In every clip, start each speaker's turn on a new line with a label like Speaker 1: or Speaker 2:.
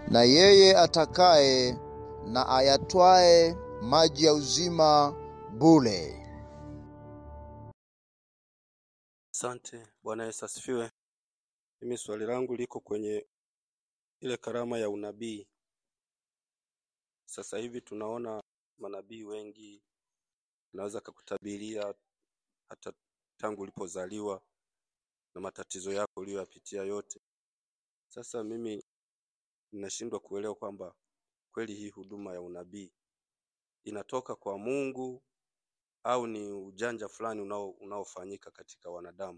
Speaker 1: na yeye atakaye na ayatwae maji ya uzima bure.
Speaker 2: Asante. Bwana Yesu asifiwe. Mimi swali langu liko kwenye ile karama ya unabii. Sasa hivi tunaona manabii wengi, anaweza akakutabiria hata tangu ulipozaliwa na matatizo yako uliyoyapitia yote. Sasa mimi ninashindwa kuelewa kwamba kweli hii huduma ya unabii inatoka kwa Mungu au ni ujanja fulani unao unaofanyika katika wanadamu,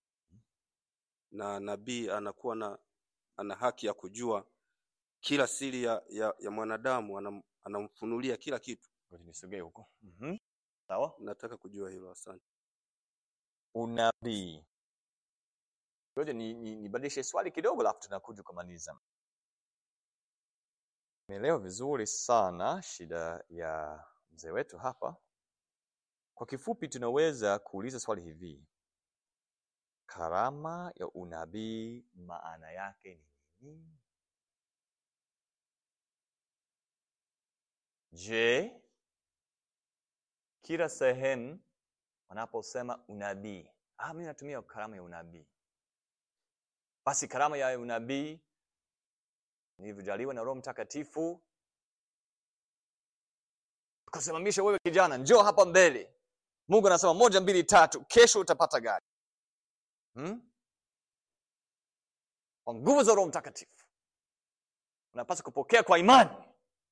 Speaker 2: na nabii anakuwa na ana haki ya kujua kila siri ya, ya, ya mwanadamu, anam, anamfunulia kila kitu.
Speaker 3: Ngoja nisogee huko. Mhm. Sawa.
Speaker 2: Nataka kujua hilo, asante.
Speaker 3: Unabii. Ngoja ni, ni, nibadilishe swali kidogo alafu tunakuja kumaliza. Nimeelewa vizuri sana shida ya mzee wetu hapa. Kwa kifupi tunaweza kuuliza swali hivi. Karama ya unabii maana yake ni nini? Je, kila sehemu wanaposema unabii, ah, mimi natumia karama ya unabii, basi karama ya unabii nilivyojaliwa na Roho Mtakatifu kusimamisha wewe kijana, njoo hapa mbele. Mungu anasema moja, mbili, tatu, kesho utapata gari hmm? Kwa nguvu za Roho Mtakatifu unapaswa kupokea kwa imani.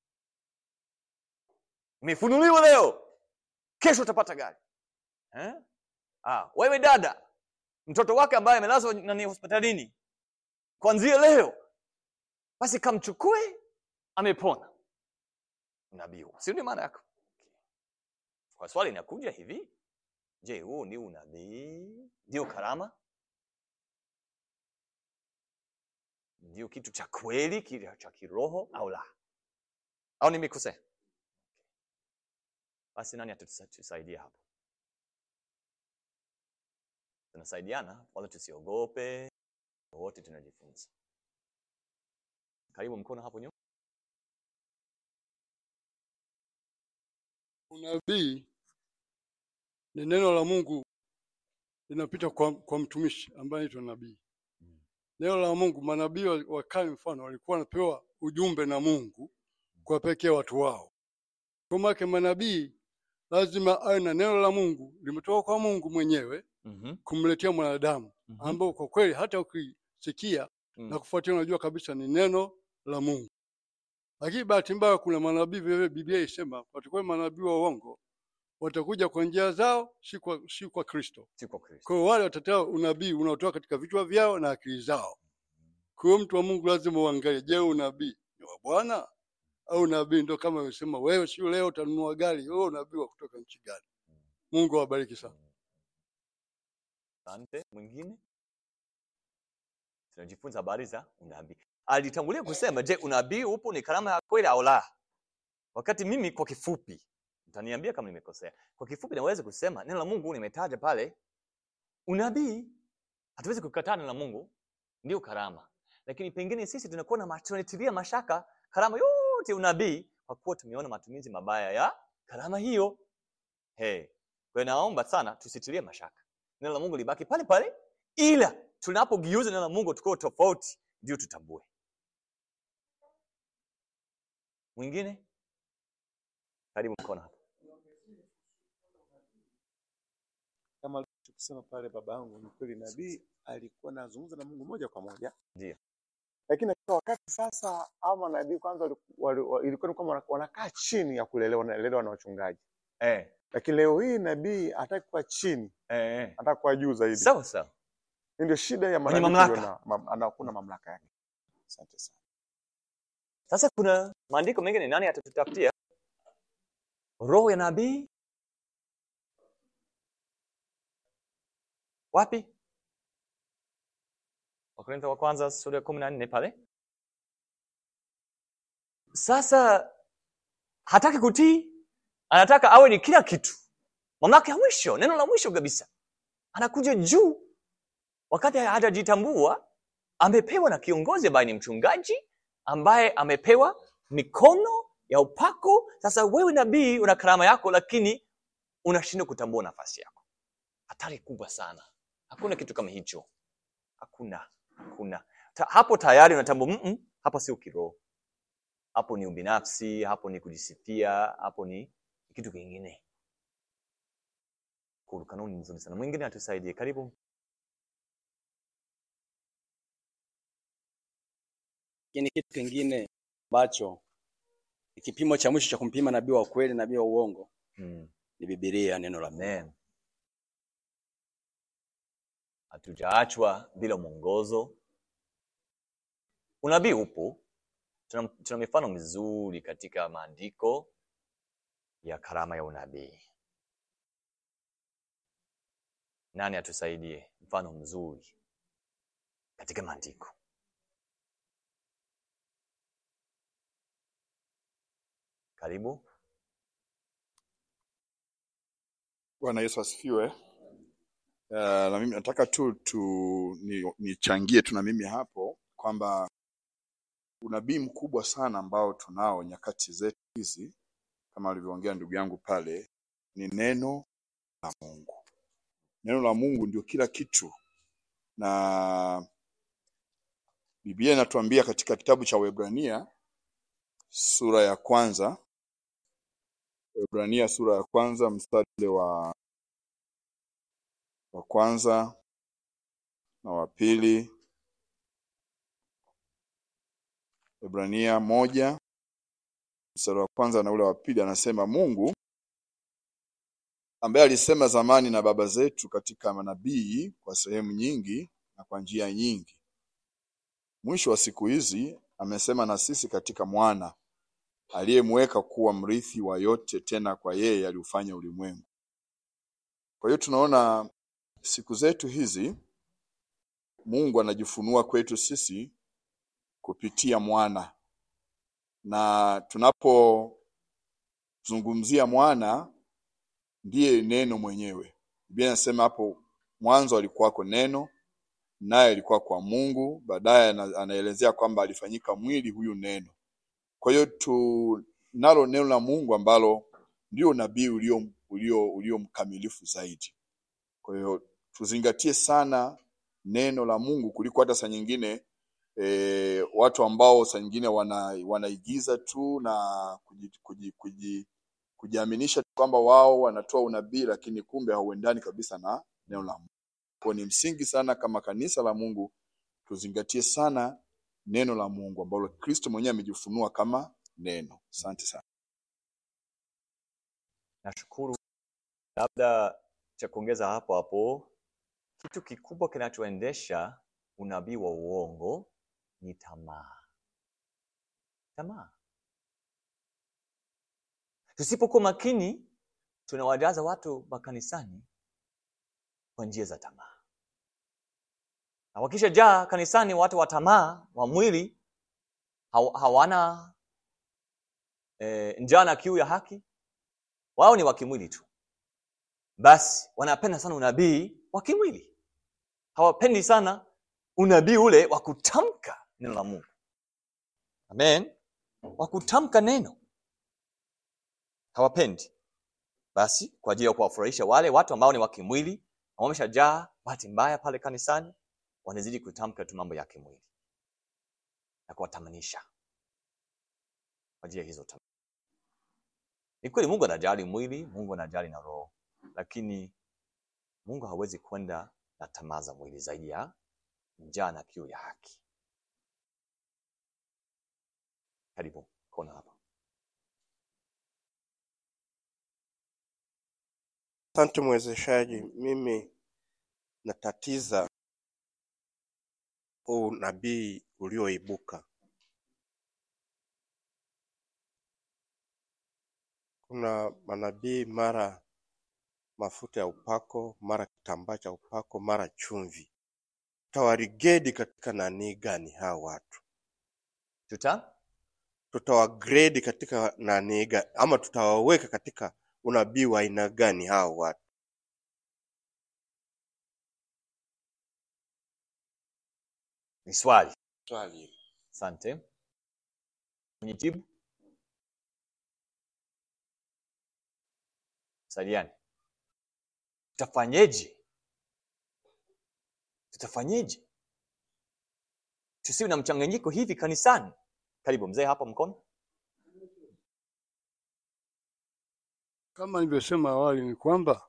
Speaker 3: Umefunuliwa leo, kesho utapata gari eh? Ah, wewe dada, mtoto wake ambaye amelazwa nani hospitalini, kuanzia leo basi kamchukue, amepona. Unabii huo, si ndio maana yako? Kwa swali inakuja hivi, je, huu ni unabii? Ndio karama? Ndio kitu cha kweli, kitu cha kiroho au la? Au nimekosea? Basi nani atatusaidia hapo? Tunasaidiana wala tusiogope, wote tunajifunza. Karibu mkono hapo nyuma.
Speaker 4: Unabii ni neno la Mungu linapita kwa, kwa mtumishi ambaye anaitwa nabii. Neno la Mungu, manabii wa wa kale mfano walikuwa wanapewa ujumbe na Mungu kuwapelekea watu wao. Kwa maana manabii lazima awe na neno la Mungu limetoka kwa Mungu mwenyewe
Speaker 3: Mhm.
Speaker 4: kumletea mwanadamu,
Speaker 3: Mhm.
Speaker 4: ambao kwa kweli hata ukisikia
Speaker 3: Mm.
Speaker 4: na kufuatia unajua kabisa ni neno la Mungu. Lakini bahati mbaya kuna manabii vile vile Biblia isema watakuwa manabii wa uongo watakuja kwa njia zao, si kwa si kwa Kristo.
Speaker 3: Si kwa Kristo.
Speaker 4: Kwa hiyo wale watatoa unabii unaotoka katika vichwa vyao na akili zao. Kwa hiyo mtu wa Mungu lazima uangalie, je, unabii ni wa Bwana au unabii ndo kama unasema wewe, sio leo utanunua gari, wewe unabii wa kutoka nchi gani? Mungu awabariki sana.
Speaker 3: Asante. Mwingine? Tunajifunza habari za unabii. Alitangulia kusema, je, unabii upo ni karama ya kweli au la? Wakati mimi kwa kifupi, mtaniambia kama nimekosea. Kwa kifupi naweza kusema neno la Mungu nimetaja pale, unabii hatuwezi kukataa neno la Mungu, ndio karama. Lakini pengine sisi tunakuwa na ma- tunatilia mashaka karama yote ya unabii kwa kuwa tumeona matumizi mabaya ya karama hiyo. Hey, kwa hiyo naomba sana tusitilie mashaka neno la Mungu libaki pale pale, ila tunapogeuza neno la Mungu tukiwa tofauti, ndio tutambue. Mwingine, karibu mkono hapa.
Speaker 5: kama alichokisema pale baba yangu, ni kweli nabii alikuwa anazungumza na Mungu moja kwa moja,
Speaker 3: Ndio.
Speaker 5: lakini katika wakati sasa au manabii kwanza wali- wali- wa- ilikuwa ni kwamba wana- wanakaa chini ya kulelewa wanalelewa na wachungaji,
Speaker 3: Eh,
Speaker 5: lakini leo hii nabii hataki kuwa chini,
Speaker 3: eh, eh.
Speaker 5: anataka kuwa juu zaidi.
Speaker 3: Sawa sawa.
Speaker 5: Hii ndio shida ya
Speaker 3: Mwenye
Speaker 5: manabii
Speaker 3: mamlaka.
Speaker 5: tuliona, mam- ana- kuna mamlaka yake. Asante sana.
Speaker 3: Sasa kuna maandiko mengine, nani atatutafutia roho ya nabii? Wapi? Wakorintho wa kwanza sura ya kumi na nne pale. Sasa hataki kutii, anataka awe ni kila kitu, mamlaka ya mwisho, neno la mwisho kabisa. Anakuja juu wakati hajajitambua, amepewa na kiongozi ambaye ni mchungaji ambaye amepewa mikono ya upako sasa wewe nabii una karama yako lakini unashindwa kutambua nafasi yako hatari kubwa sana hakuna kitu kama hicho hakuna hakuna Ta, hapo tayari unatambua mm -mm, hapo sio kiroho hapo ni ubinafsi hapo ni kujisifia hapo ni kitu kingine Cool, kanuni nzuri sana mwingine atusaidie karibu
Speaker 6: Lakini kitu kingine ambacho ni kipimo cha mwisho cha kumpima nabii wa kweli, nabii wa uongo
Speaker 3: mm.
Speaker 6: ni Biblia, neno la Mungu.
Speaker 3: Amen. Hatujaachwa bila mwongozo. Unabii upo, tuna, tuna mifano mizuri katika maandiko ya karama ya unabii. Nani atusaidie mfano mzuri katika maandiko? Karibu.
Speaker 7: Bwana Yesu asifiwe. Uh, na mimi nataka tu, tu ni- nichangie tu na mimi hapo kwamba unabii mkubwa sana ambao tunao nyakati zetu hizi kama alivyoongea ndugu yangu pale ni neno la Mungu. Neno la Mungu ndio kila kitu, na Biblia inatuambia katika kitabu cha Waebrania sura ya kwanza, Waebrania sura ya kwanza mstari ule wa wa kwanza na wa pili. Waebrania moja mstari wa kwanza na ule wa pili anasema Mungu ambaye alisema zamani na baba zetu katika manabii kwa sehemu nyingi na kwa njia nyingi, mwisho wa siku hizi amesema na sisi katika mwana aliyemweka kuwa mrithi wa yote, tena kwa yeye aliufanya ulimwengu. Kwa hiyo tunaona siku zetu hizi Mungu anajifunua kwetu sisi kupitia mwana, na tunapozungumzia mwana ndiye neno mwenyewe. Biblia inasema hapo mwanzo alikuwako neno, naye alikuwa kwa Mungu. Baadaye ana- anaelezea kwamba alifanyika mwili huyu neno. Kwa hiyo tunalo neno la Mungu ambalo ndio nabii ulio ulio ulio mkamilifu zaidi. Kwa hiyo tuzingatie sana neno la Mungu kuliko hata saa nyingine e, watu ambao saa nyingine wana, wanaigiza tu na kuji, kuji, kuji, kujiaminisha kwamba wao wanatoa unabii, lakini kumbe hauendani kabisa na neno la Mungu. Kwa hiyo ni msingi sana kama kanisa la Mungu tuzingatie sana neno la Mungu ambalo Kristo mwenyewe amejifunua kama neno. Asante sana.
Speaker 3: Nashukuru. Labda cha kuongeza hapo hapo, kitu kikubwa kinachoendesha unabii wa uongo ni tamaa. Tamaa. Tusipokuwa makini, tunawajaza watu makanisani kwa njia za tamaa, na wakishajaa kanisani watu wa tamaa wa mwili haw- hawana eh, njaa na kiu ya haki, wao ni wa kimwili tu basi wanapenda sana unabii wa kimwili hawapendi sana unabii ule wa kutamka neno la mungu amen wa kutamka neno hawapendi basi kwa ajili ya kuwafurahisha wale watu ambao ni wa kimwili na wameshajaa bahati mbaya pale kanisani wanazidi kutamka tu mambo ya kimwili na kuwatamanisha kwa ajili ya hizo tamaa ni kweli mungu anajali mwili mungu anajali na roho lakini mungu hawezi kwenda na tamaa za mwili zaidi ya njaa na kiu ya haki karibu kona hapa
Speaker 8: Asante mwezeshaji, mimi natatiza huu nabii ulioibuka. Kuna manabii mara mafuta ya upako, mara kitambaa cha upako, mara chumvi. Tutawarigedi katika nani gani hao watu?
Speaker 3: tuta
Speaker 8: Tutawagrade katika nani gani, ama tutawaweka katika unabii wa aina gani hao watu?
Speaker 3: ni swali
Speaker 8: Swali hili.
Speaker 3: asante Mnijibu. Saliani. Tutafanyeje? Tutafanyeje? Tusiwe na mchanganyiko hivi kanisani. Karibu mzee hapa mkono.
Speaker 4: Kama nilivyosema awali ni kwamba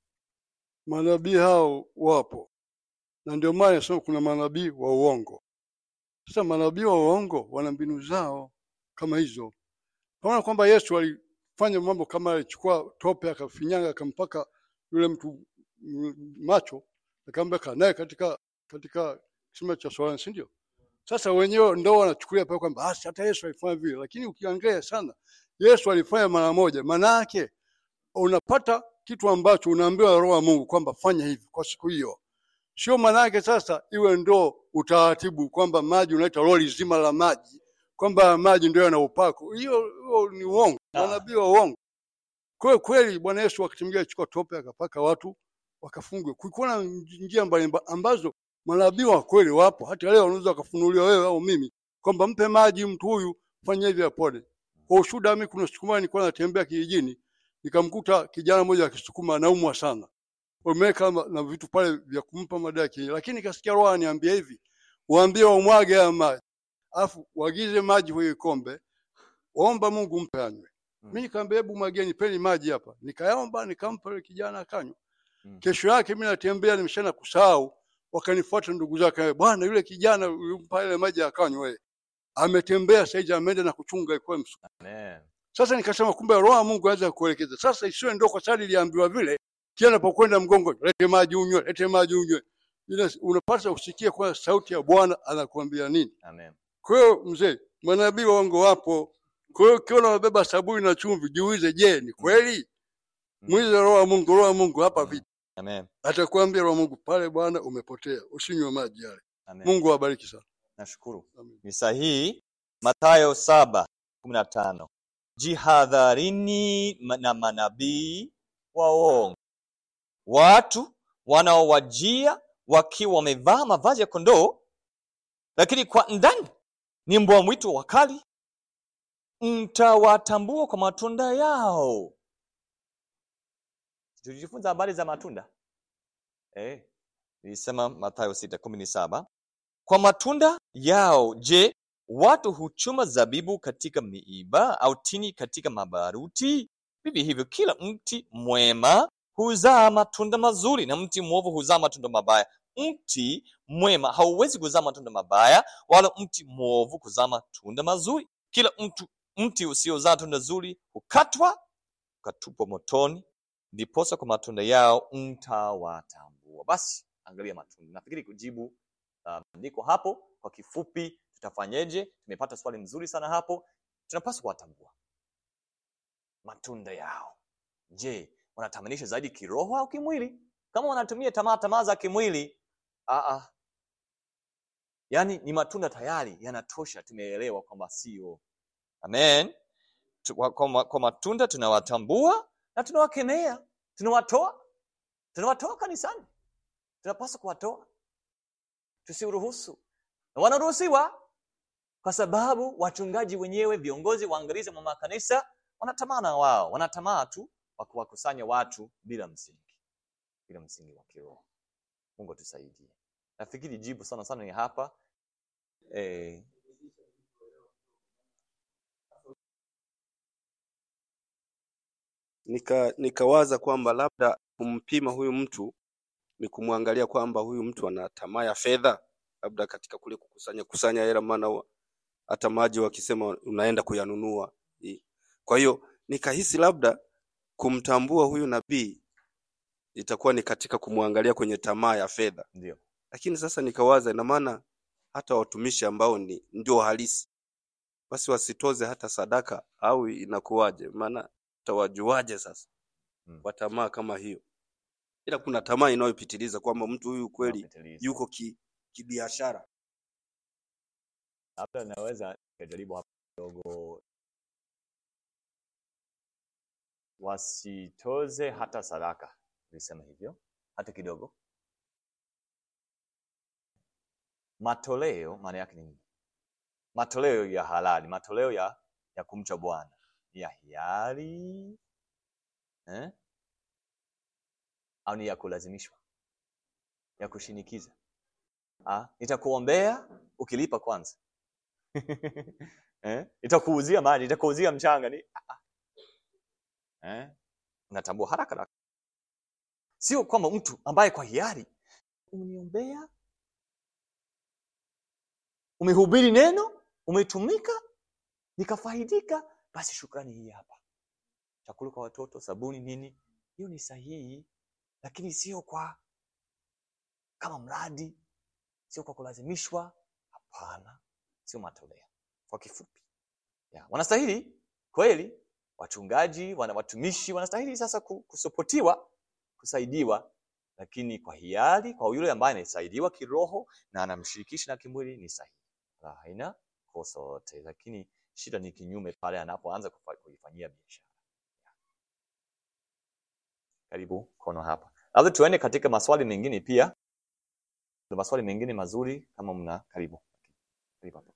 Speaker 4: manabii hao wapo, na ndio maana nasema kuna manabii wa uongo. Sasa manabii wa uongo wana mbinu zao kama hizo, pamoja kwamba Yesu alifanya mambo kama, alichukua tope akafinyanga akampaka yule mtu mm, macho, akamweka naye katika katika kisima cha Soani, si ndio? Sasa wenyewe ndo wanachukulia pale kwamba basi hata Yesu alifanya vile, lakini ukiangalia sana, Yesu alifanya mara moja. Maana yake unapata kitu ambacho unaambiwa na Roho wa Mungu kwamba fanya hivi kwa siku hiyo, sio maana yake sasa iwe ndo utaratibu kwamba maji unaita lori zima la maji kwamba maji ndio yana upako. Hiyo hiyo ni uongo,
Speaker 3: Ah.
Speaker 4: manabii wa uongo. Kwa hiyo kweli Bwana Yesu wakati mwingine alichukua tope akapaka watu wakafungwe. Kulikuwa na njia mbalimbali ambazo manabii wa kweli wapo, hata leo unaweza wakafunuliwa wewe au mimi kwamba mpe maji mtu huyu, fanya hivi apone. Kwa ushuhuda, mimi kuna siku moja nilikuwa natembea kijijini, nikamkuta kijana mmoja akisukuma anaumwa sana, wameweka ma- na vitu pale vya kumpa madawa ya kienyeji, lakini nikasikia Roho ananiambia hivi, waambie wamwage haya maji, alafu waagize maji kwenye kombe, waomba Mungu mpe anywe.
Speaker 3: Mm.
Speaker 4: Mimi nikamwambia hebu mwageni, peni maji hapa. Nikayaomba, nikampa yule kijana akanywa.
Speaker 3: Mm.
Speaker 4: Kesho yake mimi natembea, nimeshana kusahau, wakanifuata ndugu zake, bwana, yule kijana ulimpa ile maji akanywa, wewe ametembea saizi, ameenda na kuchunga ikuwa msu.
Speaker 3: Amen.
Speaker 4: Sasa nikasema kumbe roho ya Mungu anaweza kuelekeza. Sasa isiwe ndio kwa sababu iliambiwa vile, kila anapokwenda mgongo, lete maji unywe, lete maji unywe. Ile unapaswa usikie kwa sauti ya Bwana anakuambia nini.
Speaker 3: Amen.
Speaker 4: Kwa hiyo mzee, manabii waongo wapo. Kwa hiyo ukiona wamebeba sabuni na chumvi, jiulize, je, ni kweli? Mwize roho wa Mungu, roho wa Mungu hapa vipi?
Speaker 3: Amen.
Speaker 4: Atakwambia roho wa Mungu, pale bwana umepotea, usinywe maji yale.
Speaker 3: Amen.
Speaker 4: Mungu awabariki sana.
Speaker 3: Nashukuru.
Speaker 4: Amen.
Speaker 3: Ni sahihi. Mathayo saba kumi na tano jihadharini ma- na manabii waongo, watu wanaowajia wakiwa wamevaa mavazi ya kondoo, lakini kwa ndani ni mbwa mwitu wakali. Mtawatambua kwa matunda yao. Tulijifunza habari za matunda eh, nilisema Mathayo sita kumi na saba kwa matunda yao. Je, watu huchuma zabibu katika miiba au tini katika mabaruti? Vivyo hivyo kila mti mwema huzaa matunda mazuri na mti mwovu huzaa matunda mabaya. Mti mwema hauwezi kuzaa matunda mabaya, wala mti mwovu kuzaa matunda mazuri. Kila mtu mti usiozaa tunda zuri hukatwa ukatupwa motoni. Ndiposa kwa matunda yao mtawatambua. Basi angalia matunda. Nafikiri kujibu uh, andiko hapo kwa kifupi, tutafanyeje? Tumepata swali nzuri sana hapo. Tunapaswa kuwatambua matunda yao. Je, wanatamanisha zaidi kiroho au kimwili? Kama wanatumia tamaa tamaa za kimwili, aa, yaani ni matunda tayari yanatosha, tumeelewa kwamba sio. Amen. Tu- Kwa, kwa, ma- kwa matunda tunawatambua na tunawakemea, tunawatoa, tunawatoa kanisani, tunapaswa kuwatoa tusiruhusu na wanaruhusiwa kwa sababu wachungaji wenyewe viongozi waangalizi wa makanisa wanatamaa na wao wanatamaa tu wa kuwakusanya watu bila msingi bila msingi wa kiroho mungu atusaidie nafikiri jibu sana sana ni hapa eh,
Speaker 2: nika nikawaza kwamba labda kumpima huyu mtu ni kumwangalia kwamba huyu mtu ana tamaa ya fedha, labda katika kule kukusanya kusanya hela, maana wa- hata maji wakisema unaenda kuyanunua. I- Kwa hiyo nikahisi labda kumtambua huyu nabii itakuwa ni katika kumwangalia kwenye tamaa ya fedha,
Speaker 3: ndio
Speaker 2: lakini sasa nikawaza, ina maana hata watumishi ambao ni ndio halisi basi wasitoze hata sadaka, au inakuwaje? Maana tawajuaje sasa
Speaker 3: Mm.
Speaker 2: kwa tamaa kama hiyo? Ila kuna tamaa inayopitiliza kwamba mtu huyu kweli
Speaker 3: Tunapitiliza.
Speaker 2: yuko ki kibiashara.
Speaker 3: labda naweza nikajaribu hapa kidogo wasitoze hata sadaka nilisema hivyo hata kidogo matoleo maana yake ni nini matoleo ya halali matoleo ya ya kumcha Bwana ni ya hiari eh? au ni ya kulazimishwa, ya kushinikiza? Ah, nitakuombea ukilipa kwanza eh? Nitakuuzia maji, nitakuuzia mchanga ni ah, ah. eh? Unatambua haraka haraka, sio kwamba mtu ambaye kwa hiari umeniombea, umehubiri neno, umetumika, nikafaidika, basi shukrani hii hapa, chakula kwa watoto, sabuni, nini, hiyo ni sahihi, lakini sio kwa kama mradi, sio kwa kulazimishwa. Hapana, sio matoleo. Kwa kifupi, ya, wanastahili kweli, wachungaji, wana watumishi wanastahili sasa ku- kusupotiwa, kusaidiwa, lakini kwa hiari, kwa yule ambaye anasaidiwa kiroho na anamshirikisha na kimwili ni sahihi, na haina kosa lolote, lakini shida ni kinyume pale anapoanza kufa- kuifanyia biashara. Karibu kono hapa, labda tuende katika maswali mengine pia. Kuna maswali mengine mazuri kama mna, karibu karibu hapa.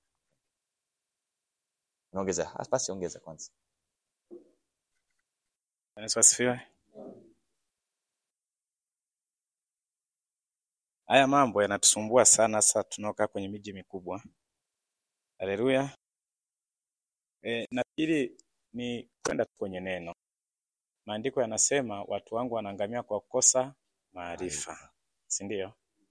Speaker 3: Naongeza Ah, basi, ongeza kwanza.
Speaker 9: Bwana Yesu asifiwe. Haya mambo yanatusumbua sana sasa tunaokaa kwenye miji mikubwa. Haleluya. E, nafikiri ni kwenda tu kwenye neno. Maandiko yanasema watu wangu wanaangamia kwa kukosa maarifa, si ndio?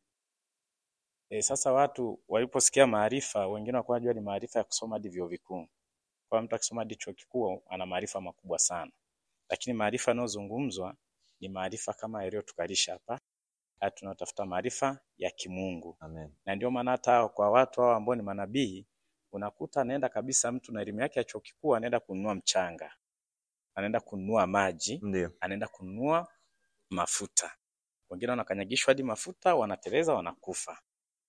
Speaker 9: E, sasa watu waliposikia maarifa, wengine wakuwa wanajua ni maarifa ya kusoma hadi vyuo vikuu. Kwa mtu akisoma hadi chuo kikuu ana maarifa makubwa sana, lakini maarifa yanayozungumzwa ni maarifa kama yaliyotukalisha hapa, haya tunaotafuta maarifa ya kimungu.
Speaker 3: Amen.
Speaker 9: Na ndio maana hata kwa watu hao ambao ni manabii, unakuta anaenda kabisa mtu na elimu yake ya chuo kikuu, anaenda kununua mchanga, anaenda kununua maji,
Speaker 3: Ndio.
Speaker 9: anaenda kununua mafuta. Wengine wanakanyagishwa hadi mafuta, wanateleza, wanakufa.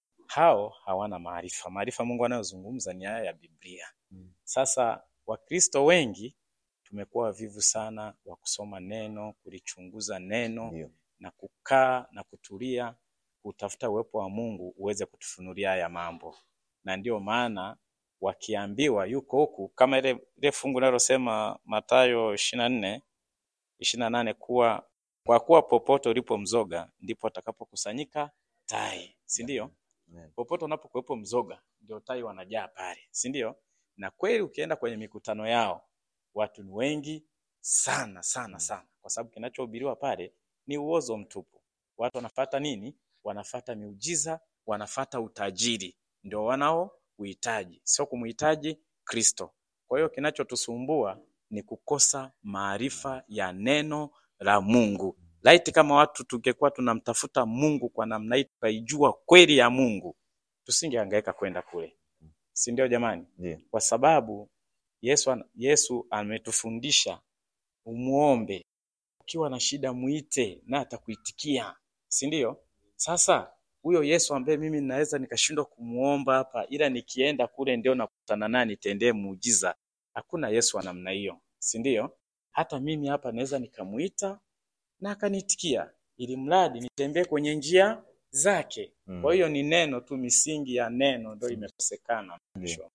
Speaker 9: Hao hawana maarifa. Maarifa Mungu anayozungumza ni haya ya Biblia. Sasa Wakristo wengi tumekuwa wavivu sana wa kusoma neno, kulichunguza neno
Speaker 3: Ndio.
Speaker 9: na kukaa na kutulia kutafuta uwepo wa Mungu uweze kutufunulia haya mambo. Na ndio maana wakiambiwa yuko huku, kama ile ile fungu linalosema Mathayo ishirini na nne ishirini na nane kuwa kwa kuwa popote ulipo mzoga ndipo atakapokusanyika tai, si ndio?
Speaker 3: Amen.
Speaker 9: Popote unapokuwepo mzoga ndio tai wanajaa pale, si ndio? Na kweli ukienda kwenye mikutano yao watu ni wengi sana sana sana, kwa sababu kinachohubiriwa pale ni uozo mtupu. Watu wanafata nini? Wanafata miujiza, wanafata utajiri, ndio wanao uhitaji, sio kumhitaji Kristo. Kwa hiyo kinachotusumbua ni kukosa maarifa ya neno la Mungu. Laiti kama watu tungekuwa tunamtafuta Mungu kwa namna hii, tukaijua kweli ya Mungu, tusingehangaika kwenda kule, si ndio jamani?
Speaker 3: Ndio.
Speaker 9: Kwa sababu Yesu, ana- Yesu ametufundisha umuombe, ukiwa na shida muite na atakuitikia, si ndio? Sasa huyo Yesu ambaye mimi naweza nikashindwa kumuomba hapa, ila nikienda kule ndio nakutana naye nitendee muujiza. Hakuna Yesu wa namna hiyo, si ndio? Hata mimi hapa naweza nikamuita na akaniitikia, ili mradi nitembee kwenye njia zake.
Speaker 3: Mm.
Speaker 9: Kwa hiyo ni neno tu, misingi ya neno ndio imekosekana.
Speaker 3: Ndio.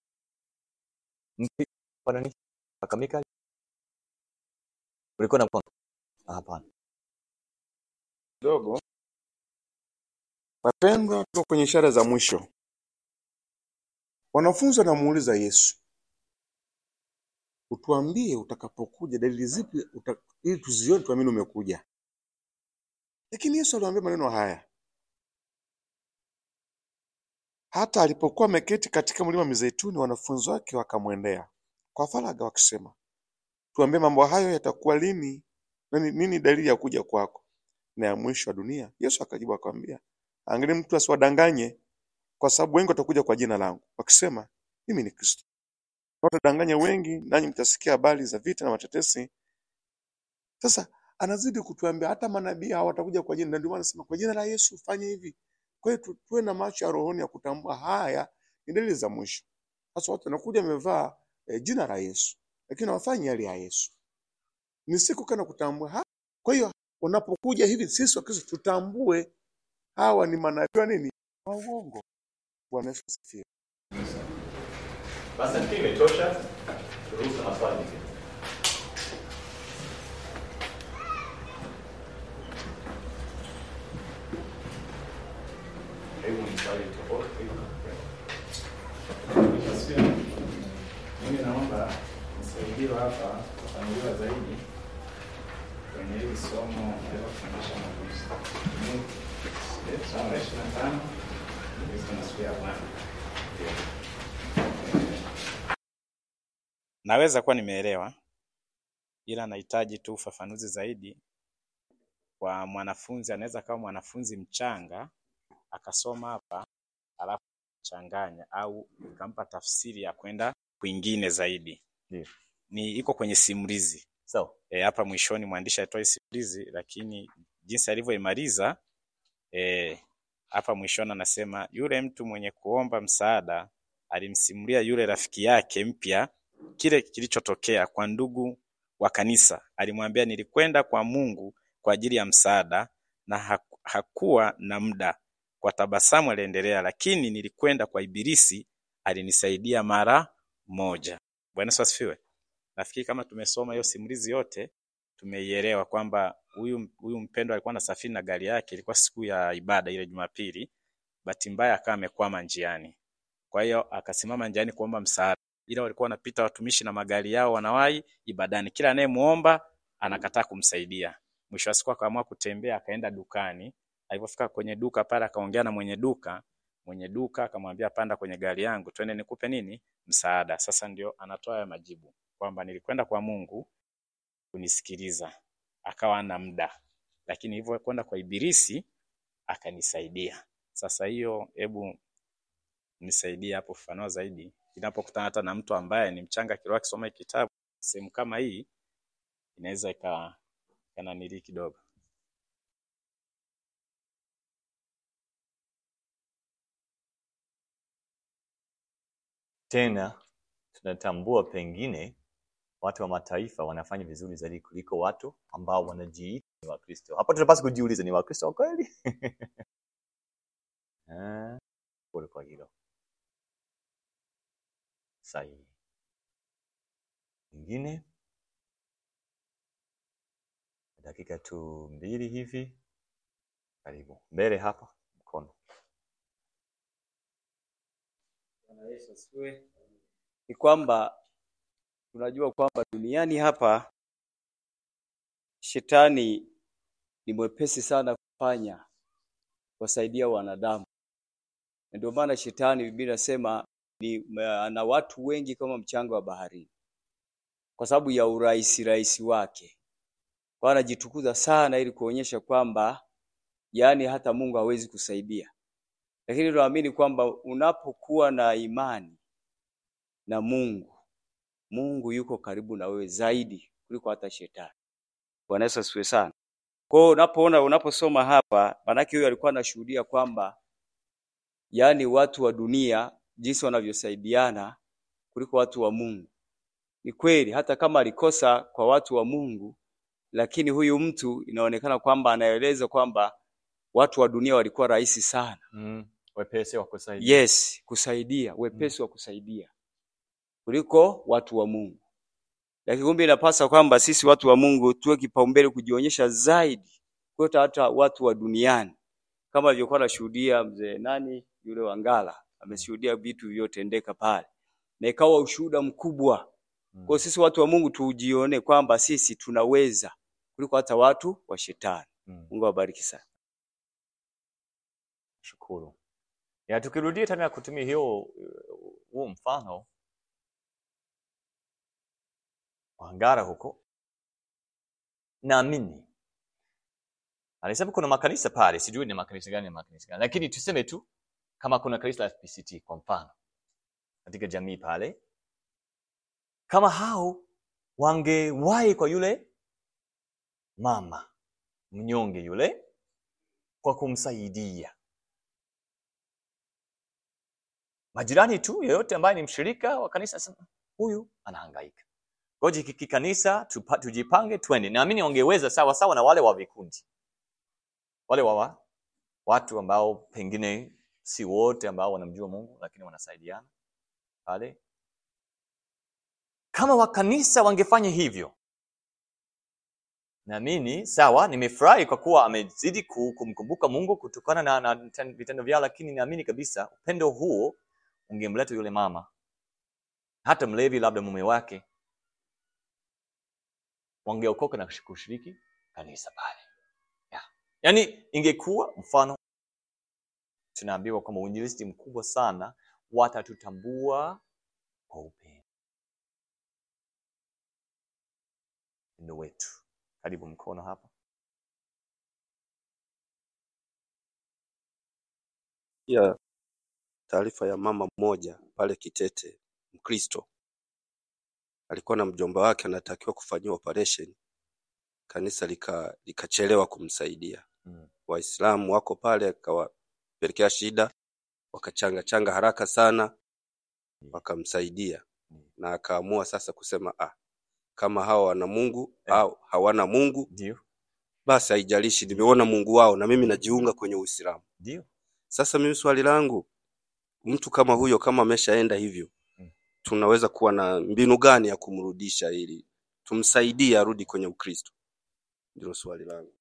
Speaker 3: Mpi- kwa nani? Kaka Mikael? Ulikuwa na mkono? Ah, Hapana.
Speaker 5: kidogo. Wapendwa, tuko kwenye ishara za mwisho. Wanafunzi wanamuuliza Yesu, utuambie utakapokuja dalili zipi uta, ili tuzione tuamini umekuja. Lakini Yesu aliwaambia maneno haya hata alipokuwa ameketi katika mlima wa Mizeituni, wanafunzi wake wakamwendea kwa faragha wakisema, tuambie mambo hayo yatakuwa lini, na ni- nini dalili ya kuja kwako na ya mwisho wa dunia? Yesu akajibu akamwambia, angalia mtu asiwadanganye, kwa sababu wengi watakuja kwa jina langu wakisema, mimi ni Kristo. Na Watadanganya wengi, nanyi mtasikia habari za vita na matetesi. Sasa anazidi kutuambia hata manabii hao watakuja kwa jina, na ndio maana anasema kwa jina la Yesu fanye hivi. Kwa hiyo tu- tuwe na macho ya rohoni ya kutambua haya ni dalili za mwisho. Sasa watu wanakuja wamevaa eh, jina la Yesu, lakini hawafanyi yale ya Yesu. Ni siku kana kutambua ha? Kwa hiyo unapokuja hivi, sisi wa Kristo tutambue hawa ni manabii wa nini, wa uongo. Bwana Yesu asifiwe.
Speaker 3: Basi nafikiri imetosha. Turuhusu Uliza maswali pia. Hebu ni swali tofauti.
Speaker 9: Asifiwe. Mimi naomba nisaidiwe hapa kufanuliwa zaidi kwenye hili somo la kufundisha majuzi. Eh, Somo la ishirini na tano Kristo na siku ya Bwana. Naweza kuwa nimeelewa, ila nahitaji tu ufafanuzi zaidi kwa mwanafunzi. Anaweza kawa mwanafunzi mchanga akasoma hapa alafu changanya au ikampa tafsiri ya kwenda kwingine zaidi.
Speaker 3: Ndio.
Speaker 9: Ni iko kwenye simulizi
Speaker 3: Sawa.
Speaker 9: e, hapa mwishoni mwandishi atoe simulizi, lakini jinsi alivyoimaliza eh, hapa mwishoni anasema yule mtu mwenye kuomba msaada alimsimulia yule rafiki yake mpya kile kilichotokea kwa ndugu wa kanisa. Alimwambia, nilikwenda kwa Mungu kwa ajili ya msaada na haku- hakuwa na muda. Kwa tabasamu aliendelea, lakini nilikwenda kwa Ibilisi, alinisaidia mara moja. Bwana Yesu asifiwe. Nafikiri kama tumesoma hiyo simulizi yote tumeielewa kwamba huyu huyu mpendwa alikuwa anasafiri na gari yake, ilikuwa siku ya ibada ile Jumapili. Bahati mbaya akawa amekwama njiani, kwa hiyo akasimama njiani kuomba msaada, ila walikuwa wanapita watumishi na magari yao wanawahi ibadani, kila anayemuomba anakataa kumsaidia. Mwisho wa siku akaamua kutembea, akaenda dukani. Alipofika kwenye duka pale, akaongea na mwenye duka. Mwenye duka akamwambia, panda kwenye gari yangu, twende nikupe nini msaada. Sasa ndio anatoa haya majibu kwamba nilikwenda kwa Mungu kunisikiliza, akawa ana muda, lakini hivyo kwenda kwa Ibilisi akanisaidia. Sasa hiyo, hebu nisaidie hapo, fafanua zaidi, inapokutana hata na mtu ambaye ni mchanga kiroho akisoma hii kitabu sehemu kama hii, inaweza ika ikananilii kidogo.
Speaker 3: Tena tunatambua pengine watu wa mataifa wanafanya vizuri zaidi kuliko watu ambao wanajiita ni Wakristo. Hapo tunapaswa kujiuliza, ni Wakristo wa kweli? Eh, Pole kwa hilo. Sahihi. Ingine dakika tu mbili hivi, karibu mbele hapa, mkono.
Speaker 6: Bwana Yesu asifiwe. Ni kwamba tunajua kwamba duniani hapa shetani ni mwepesi sana kufanya kuwasaidia wanadamu, na ndio maana shetani Biblia inasema ni ana watu wengi kama mchanga wa baharini, kwa sababu ya urahisi rahisi wake. Kwa hiyo anajitukuza sana ili kuonyesha kwamba yaani hata Mungu hawezi kusaidia, lakini tunaamini kwamba unapokuwa na imani na Mungu, Mungu yuko karibu na wewe zaidi kuliko hata shetani. Bwana Yesu asifiwe sana. Kwa hiyo unapoona unaposoma hapa, maanake huyo alikuwa anashuhudia kwamba yaani watu wa dunia jinsi wanavyosaidiana kuliko watu wa Mungu. Ni kweli, hata kama alikosa kwa watu wa Mungu, lakini huyu mtu inaonekana kwamba anaeleza kwamba watu wa dunia walikuwa rahisi sana
Speaker 3: Mm, wepesi wa kusaidia.
Speaker 6: yes kusaidia wepesi wa kusaidia kuliko watu wa Mungu. Lakini kumbe inapasa kwamba sisi watu wa Mungu tuwe kipaumbele kujionyesha zaidi kuliko hata watu wa duniani, kama alivyokuwa anashuhudia mzee nani yule Wangala, ameshuhudia vitu vilivyotendeka pale na ikawa ushuhuda mkubwa. Kwa hiyo sisi watu wa Mungu tujione kwamba sisi tunaweza kuliko hata watu wa shetani.
Speaker 3: Mm.
Speaker 6: Mungu awabariki sana.
Speaker 3: Shukuru. Ya, tukirudia tena kutumia hiyo huo mfano wa Ngara huko, naamini alisema kuna makanisa pale, sijui ni makanisa gani na makanisa gani, lakini tuseme tu kama kuna kanisa la FPCT kwa mfano katika jamii pale, kama hao wangewahi kwa yule mama mnyonge yule kwa kumsaidia majirani tu, yeyote ambaye ni mshirika wa kanisa, sema huyu anahangaika, ngoja hiki kikanisa tupa- tujipange, twende. Naamini wangeweza sawa sawa na wale wa vikundi, wale wa watu ambao pengine si wote ambao wanamjua Mungu, lakini wanasaidiana pale. kama wakanisa wangefanya hivyo naamini sawa nimefurahi kwa kuwa amezidi ku- kumkumbuka mungu kutokana na, na ten- vitendo vyao lakini naamini kabisa upendo huo ungemleta yule mama hata mlevi labda mume wake wangeokoka na kushiriki kanisa pale yeah. yaani ingekuwa mfano tunaambiwa kwamba uinjilisti mkubwa sana watatutambua kwa upendo upendo wetu karibu mkono hapa
Speaker 2: pia taarifa ya mama mmoja pale Kitete, Mkristo, alikuwa na mjomba wake anatakiwa kufanyiwa operation, kanisa lika likachelewa kumsaidia.
Speaker 3: mm.
Speaker 2: Waislamu wako pale, akawapelekea shida, wakachanga changa haraka sana, wakamsaidia na akaamua sasa kusema ah, kama hawa wana Mungu
Speaker 3: Eh.
Speaker 2: au hawana Mungu,
Speaker 3: ndio
Speaker 2: basi haijalishi, nimeona Mungu wao na mimi najiunga kwenye Uislamu.
Speaker 3: ndio
Speaker 2: Sasa mimi swali langu, mtu kama huyo kama ameshaenda hivyo,
Speaker 3: Mm.
Speaker 2: tunaweza kuwa na mbinu gani ya kumrudisha ili tumsaidie arudi kwenye Ukristo? Ndilo swali langu.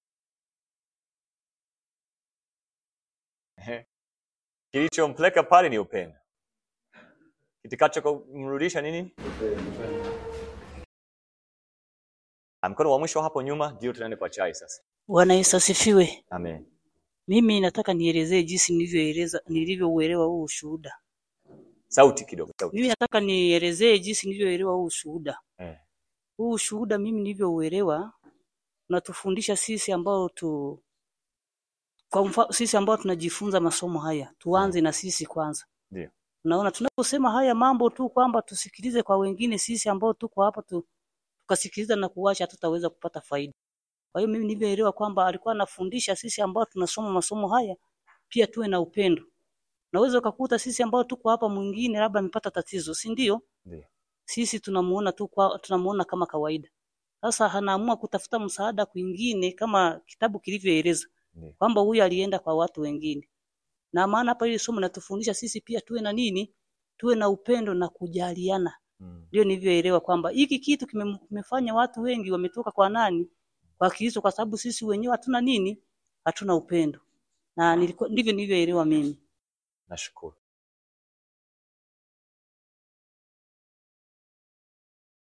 Speaker 3: Ehe. kilichompeleka pale ni upendo kitakachomrudisha nini Ah, mkono wa mwisho hapo nyuma ndio tunaenda kwa chai sasa
Speaker 10: Bwana Yesu asifiwe.
Speaker 3: amen
Speaker 10: Mimi nataka nielezee jinsi nilivyoeleza nilivyouelewa huu ushuhuda.
Speaker 3: sauti kidogo sauti
Speaker 10: Mimi nataka nielezee jinsi nilivyoelewa huu ushuhuda.
Speaker 3: eh.
Speaker 10: Huu ushuhuda mimi nilivyouelewa unatufundisha sisi ambao tu kwa mfa, sisi ambao tunajifunza masomo haya tuanze na sisi kwanza.
Speaker 3: ndio
Speaker 10: Unaona, tunaposema haya mambo tu kwamba tusikilize kwa wengine, sisi ambao tuko hapa tu, tukasikiliza na kuacha, hatutaweza kupata faida. Kwa hiyo mimi nilivyoelewa kwamba alikuwa anafundisha sisi ambao tunasoma masomo haya pia tuwe na upendo. Naweza ukakuta sisi ambao tuko hapa, mwingine labda amepata tatizo, si ndio?
Speaker 3: ndio
Speaker 10: Sisi tunamuona tu kwa, tunamuona kama kawaida. Sasa anaamua kutafuta msaada kwingine, kama kitabu kilivyoeleza
Speaker 3: ndio
Speaker 10: kwamba huyu alienda kwa watu wengine. Na maana hapa hili somo linatufundisha sisi pia tuwe na nini? Tuwe na upendo na kujaliana.
Speaker 3: mm.
Speaker 10: Ndio nilivyoelewa kwamba hiki kitu kime- kimefanya watu wengi wametoka kwa nani? Kwa Kristo, kwa sababu sisi wenyewe hatuna nini? Hatuna upendo. Na nilikuwa ndivyo nilivyoelewa mimi.
Speaker 3: nashukuru